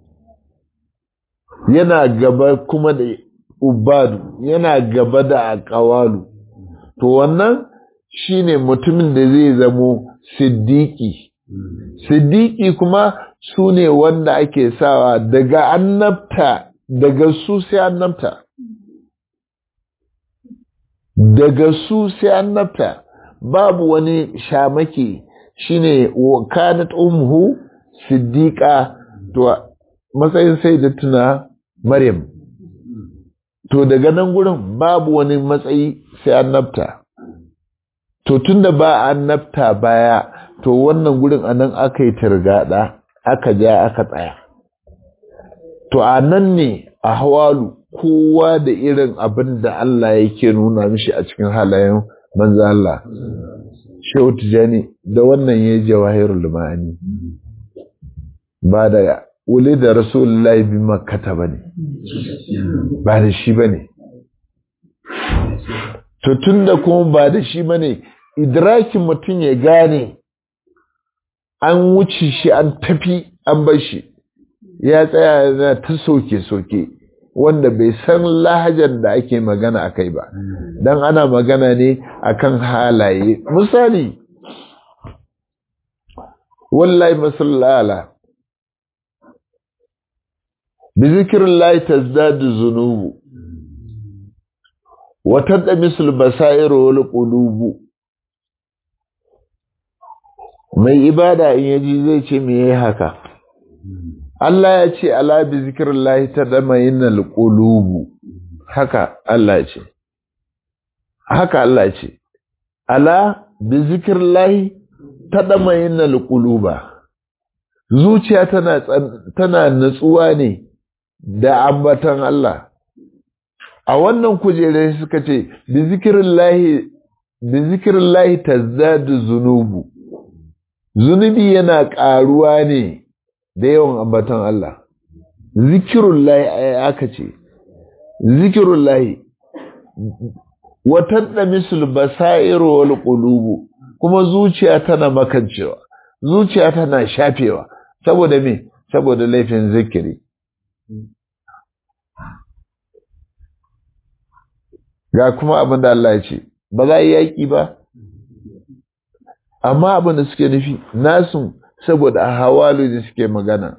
yana gaba kuma da ubadu yana gaba da aqwalu to wannan shine mutumin da zai zamo siddiqi siddiqi kuma sune wanda ake sawa daga annabta daga su sai annabta daga su sai annabta babu wani shamaki shine kanat umhu siddiqa to matsayin sai da tuna maryam to daga nan gurin babu wani matsayi sai annabta to tunda ba annabta baya to wannan gurin anan aka yi targada aka ja aka tsaya to a nan ne a hawalu kowa da irin abin da Allah yake nuna mishi a cikin halayen manzo Allah shehu tijani da wannan ya jawahirul ma'ani ba da wuli da rasulullahi bi makkata bane ba da shi bane to tunda kuma ba da shi bane idrakin mutum ya gane an wuce shi an tafi an bar shi ya tsaya yana ta soke-soke wanda bai san lahajar da ake magana a kai ba don ana magana ne akan halaye misali wallahi masallala bi zikirin layi tazdadu zunubu watan da misul basairu wal qulubu mai ibada in yaji zai ce me yayi haka Allah ya ce ala bi zikrillahi tadma'innal qulubu haka Allah ya ce haka Allah ya ce ala bi zikrillahi tadma'innal quluba zuciya tana tana natsuwa ne da ambatan Allah a wannan kujere suka ce bi zikrillahi bi zikrillahi tazdadu zunubu zunubi yana ƙaruwa ne da yawan ambaton Allah zikirun layi aka ce zikirun layi watan da misul basairu wal qulubu kuma zuciya tana makancewa zuciya tana shafewa saboda me saboda laifin zikiri ga kuma abin da Allah ya ce ba za a yi yaƙi ba amma abin da suke nufi nasu saboda a hawalu da suke magana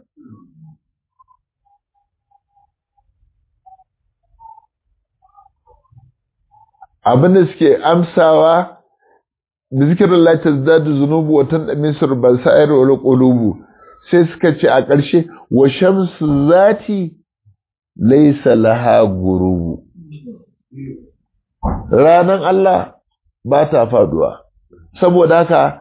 abin da suke amsawa da zikirin latas da zunubu watan da misir ba sa'ir wani ƙulubu sai suka ce a ƙarshe wa shamsu zati laisa laha gurubu ranan Allah ba ta faduwa saboda haka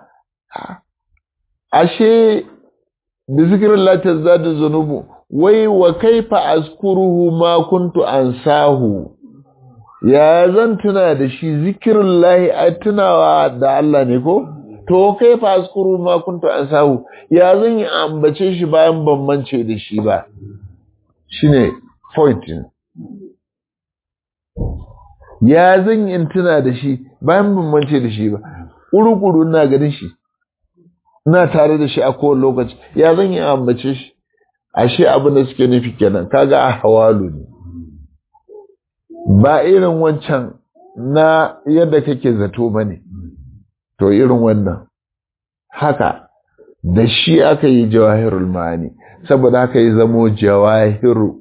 ashe bi zikirin latar zada zunubu wai wa kaifa azkuruhu ma kuntu ansahu ya zan tuna da shi zikirin lahi a tunawa da Allah ne ko to kaifa azkuruhu ma kuntu ansahu ya zan yi ambace shi bayan ban mance da shi ba shine point ya zan yi tuna da shi bayan ban mance da shi ba ƙuruƙuru na ganin shi ina tare da shi a kowane lokaci ya zan yi ambace shi ashe abin da suke nufi kenan kaga a hawalu ne ba irin wancan na yadda kake zato ba ne to irin wannan haka da shi aka yi jawahirul ma'ani saboda haka yi zamo jawahiru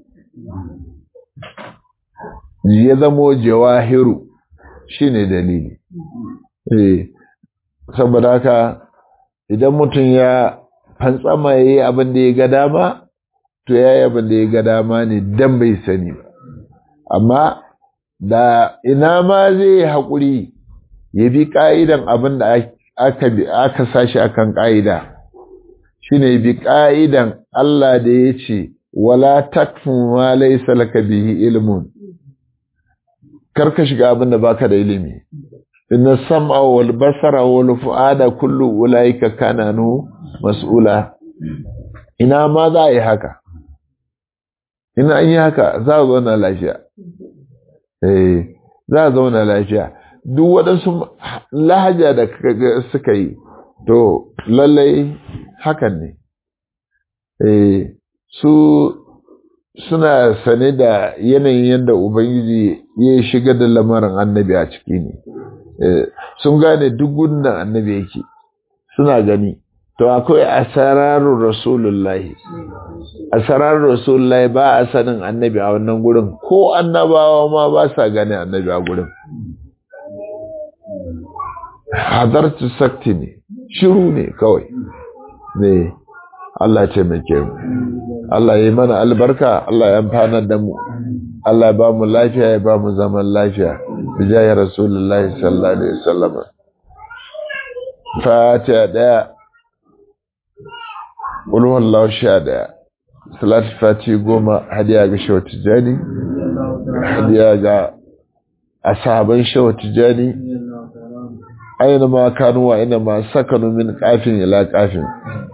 ya zamo jawahiru shine dalili eh saboda haka idan mutum ya fantsama ya yi abin da ya ga dama to ya yi abin da ya ga dama ne dan bai sani ba amma da ina ma zai yi haƙuri ya bi ƙa'idan abin da aka sashi akan ƙa'ida shi ne bi ƙa'idan Allah da ya ce wala takfun ma laisa laka bihi ilmun karka shiga abin da baka da ilimi inna sam'a wal basara wal fu'ada kullu ulaika kana nu mas'ula ina ma za a yi haka ina an yi haka za a zauna lafiya eh za a zauna lafiya duk waɗansu lahaja da suka yi to lallai hakan ne eh su suna sane da yanayin yadda ubangiji ya shiga da lamarin annabi a ciki ne sun gane duk gudun annabi yake suna gani to akwai asararun rasulullahi asararun rasulullahi ba a sanin annabi a wannan gurin ko annabawa ma ba sa gane annabi a gurin hadartu sakti ne shiru ne kawai ne Allah ce mai mu Allah ya yi mana albarka Allah ya amfana da mu Allah ya ba mu lafiya ya ba mu zaman lafiya bijayi rasulullahi sallallahu alaihi wasallam fatiha daya ulwan laushiya daya salat fati goma hadiya ga shawa tijani hadiya ga ashaban shawa tijani aina ma kanu wa ina ma sakanu min kafin ila kafin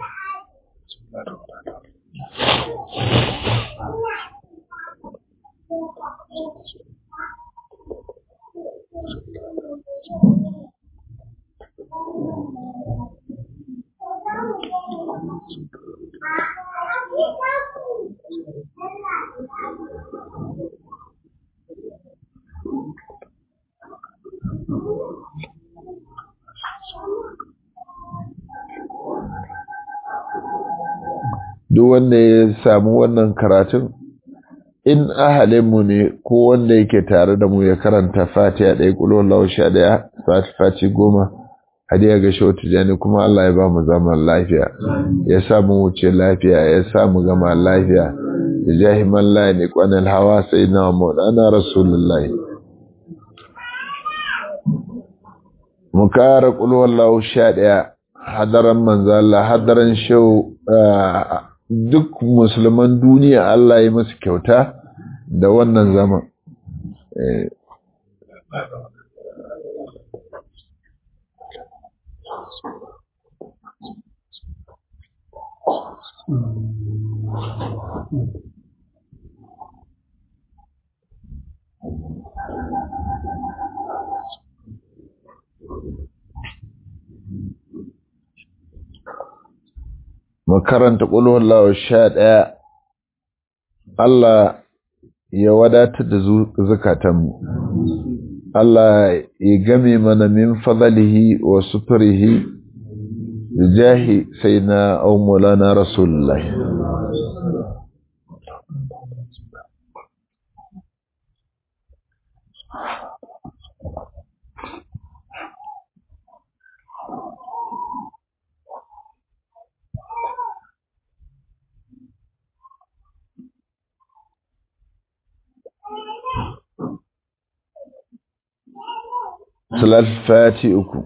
duk wanda ya samu wannan karatun in ahalinmu ne ko wanda yake tare da mu ya karanta fatiha ɗaya ƙulon lausha ɗaya fati goma hadiya ga shautu jani kuma Allah ya ba mu zaman lafiya ya samu wuce lafiya ya samu gama lafiya da jahiman layi kwanan hawa sai na maulana rasulullahi mu kara ƙulon lausha ɗaya hadaran manzala hadaran shau duk musulman duniya Allah ya musu kyauta da wannan zaman. makaranta ƙulwar lawa sha ɗaya Allah ya wadatar da zukatanmu Allah ya game mana min fadalihi wa suturihi jahi sai na aumulana rasulullah Salat fati uku.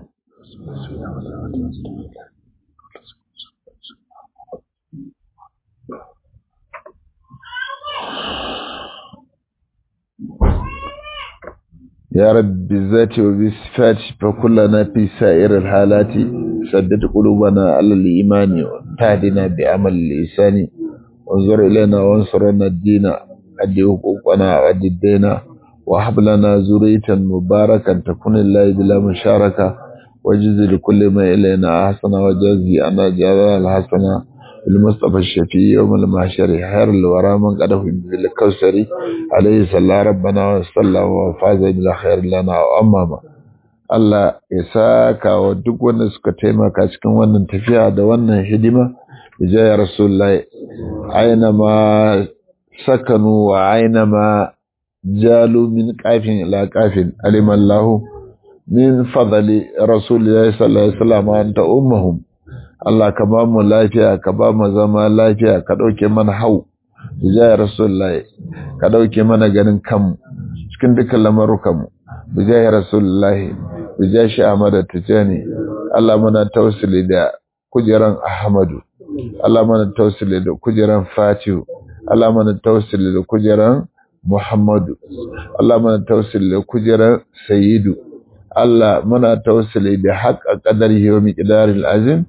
يا رب بالذات وبالصفات فكلنا في سائر الحالات سدد قلوبنا على الإيمان وتهدنا بعمل الإنسان وانظر إلينا وانصرنا الدين أدي حقوقنا وأدي الدين وهب لنا ذرية مباركا تكون الله بلا مشاركة وجز لكل ما إلينا أحسن وجزي أنا جلال الحسنة المصطفى الشفيع يوم المحشر خير الورى من قده بالكوثر عليه صلى ربنا وصلى وفاز بلا خير لنا وأماما Allah ya saka wa duk wanda suka taimaka cikin wannan tafiya da wannan hidima ya Rasulullahi aina ma sakanu wa aina ma jalu min kafin ila kafin alimallahu min fadali Rasulullahi sallallahu alaihi wasallam anta ummahum Allah ka ba mu lafiya ka ba mu zama lafiya ka ɗauke mana hau bijaya rasulullahi ka ɗauke mana ganin kanmu cikin dukkan lamarukanmu bijaya rasulullahi bijaya shi Ahmad Tijani Allah muna tausili da kujeran Ahmadu Allah muna tausili da kujeran Fatihu Allah muna tausili da kujeran Muhammadu Allah muna tausili da kujeran Sayyidu Allah muna tausili da haƙa ƙadar yau miƙidaril azim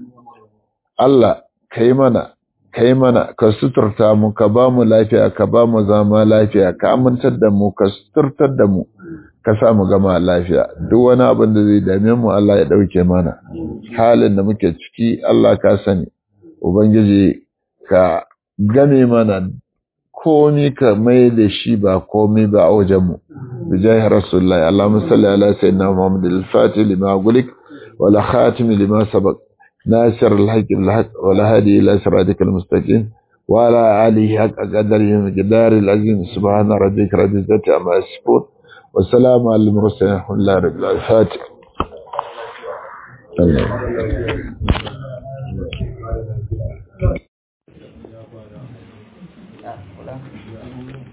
Allah ka yi mana, ka yi mana, ka suturta mu, ka ba mu lafiya, ka ba mu zama lafiya, ka amintar da mu, ka suturtar da mu, ka sa mu gama lafiya. Duk wani abin da zai dame mu Allah ya ɗauke mana. Halin da muke ciki Allah ka sani, Ubangiji ka game mana komi ka mai da shi ba komi ba a wajenmu. Bijahi Rasulullahi, Allah musalli ala sayyidina Muhammad al-Fatih lima gulik, wala khatimi lima sabaq. ناصر الحق بالحق ولا هادي إلى صراطك المستقيم وعلى آله حق قدره مقدار العظيم سبحان ربك رب العزة عما يصفون والسلام على المرسلين الحمد لله رب العالمين Allah